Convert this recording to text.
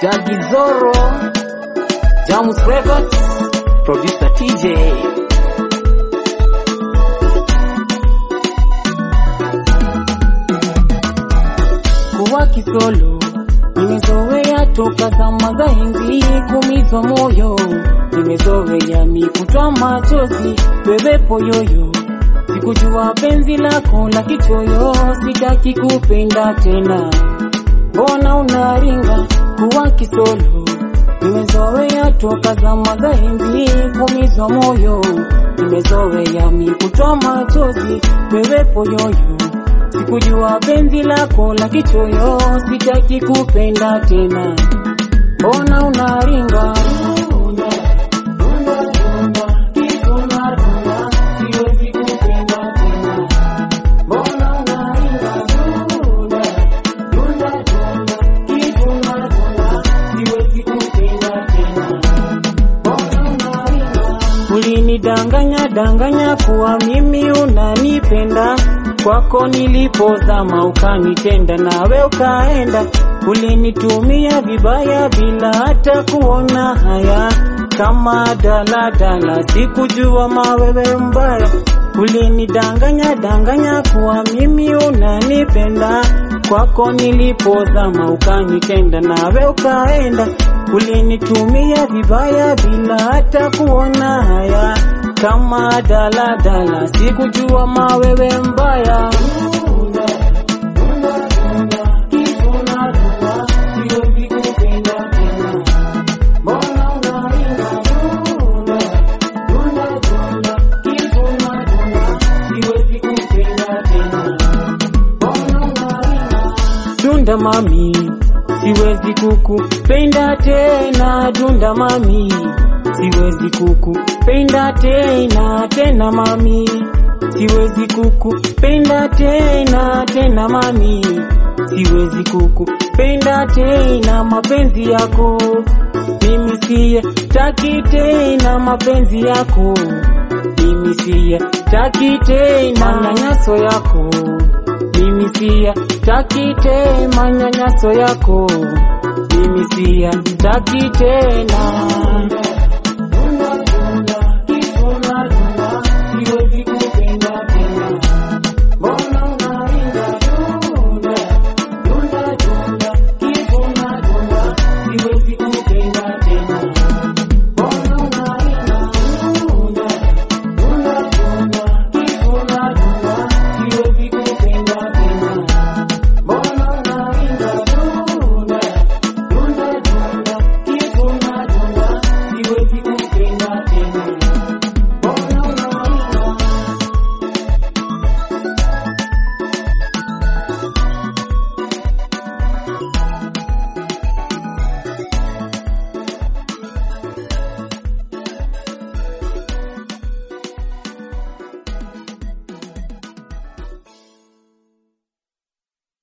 Dagi Zoro, Jamus Records, producer TJ. Kuwa kisolo nimezoea toka zama za enzi, kumizwa moyo nimezoea mikutwa machozi, bebe poyoyo sikujua penzi lako la kichoyo, sitaki kupenda tena, mbona unaringa kuwa kisolo nimezoea toka zama za enzi, kumizwa moyo nimezoea mikutwa machozi, bebe poyoyo sikujua penzi lako la kichoyo, sitaki kupenda tena, mbona unaringa siwezi kupenda tena, mbona unaringa siwezi kupenda tena, mbona unaringa Ulinidanganya danganya kuwa mimi unanipenda, kwako nilipozama ukanitenda, nawe ukaenda. Ulinitumia vibaya bila hata kuona haya, kama daladala, sikujua mawewe mbaya. Ulinidanganya danganya kuwa mimi unanipenda, kwako nilipozama ukanitenda, nawe ukaenda. Ulinitumia vibaya bila hata kuona haya, kama daladala, sikujua mawewe mbaya. Siwezi kupenda tena. Mbona unaringa? Siwezi kupenda tena. Mbona unaringa? Dunda mami, siwezi kukupenda tena. Dunda mami, siwezi kukupenda tena tena mami, siwezi kukupenda tena tena mami, siwezi kukupenda tena mapenzi yako mimi siye taki tena mapenzi yako mimi siye taki tena manyanyaso yako mimi siya taki tena manyanyaso yako mimi siya taki tena